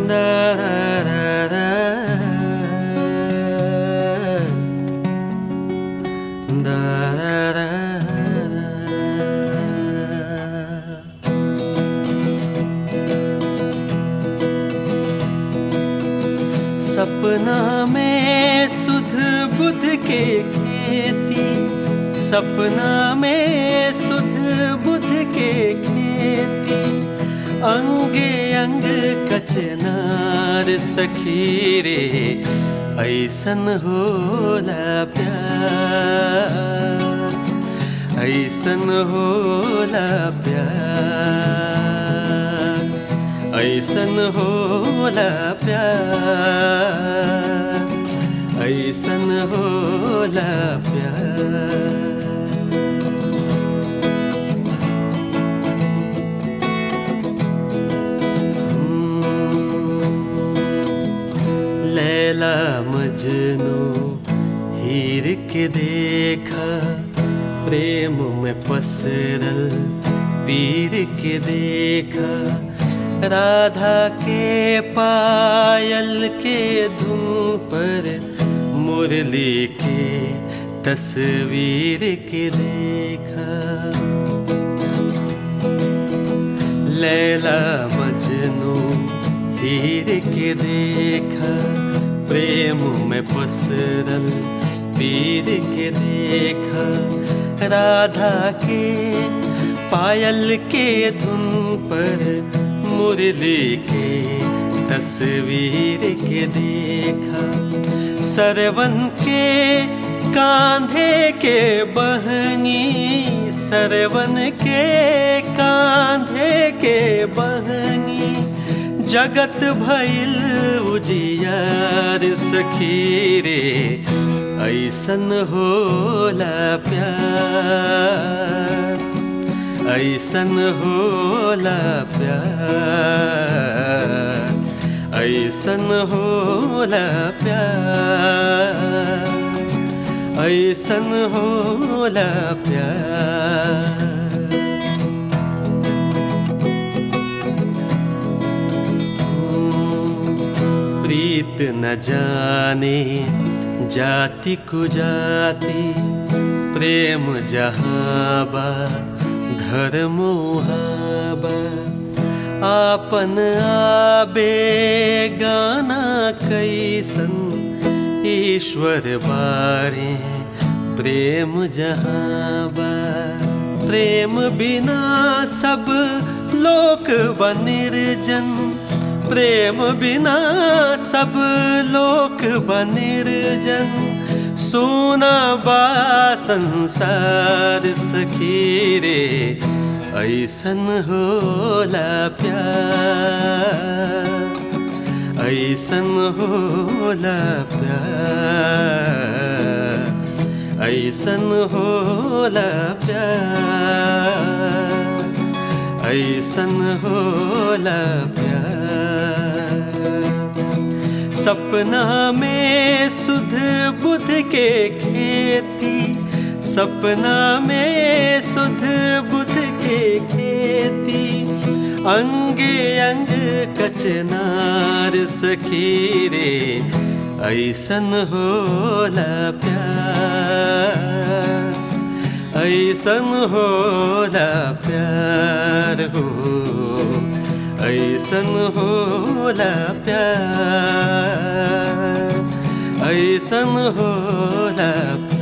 सपना में सुध बुध के खेती सपना में सुध बुध के खेती अंगे अंग कचनार सखी रे ऐसन होला प्यार ऐसन होला प्यार ऐसन होला प्यार ऐसन होला प्यार लैला मजनू हीर के देखा प्रेम में पसरल पीर के देखा राधा के पायल के धुन पर मुरली के तस्वीर के देखा लैला मजनू हीर के देखा प्रेम में पसरल पीर के देखा राधा के पायल के धुन पर मुरली के तस्वीर के देखा सरवन के कांधे के बहंगी सरवन के कांधे के बहंगी जगत भइल उजियार सखी रे ऐसन होला प्यार ऐसन होला प्यार ऐसन होला प्यार ऐसन होला प्यार प्रीत न जाने जाति को जाति प्रेम जहाँ बा धर्म बा आपन आबे गाना कैसन ईश्वर बारे प्रेम जहाँ बा प्रेम बिना सब लोक बनिर्जन प्रेम बिना सब लोक बनिर्जन सोना बा संसार सखी रे ऐसन होला प्यार ऐसन होला प्यार ऐसन होला प्यार ऐसन होला प्यार सपना में सुध बुध के खेती सपना में सुध बुध के खेती अंगे अंग कचनार सखी रे ऐसन होला प्यार ऐसन होला प्यार हो ऐसन होला प्यार ऐसन होला प्यार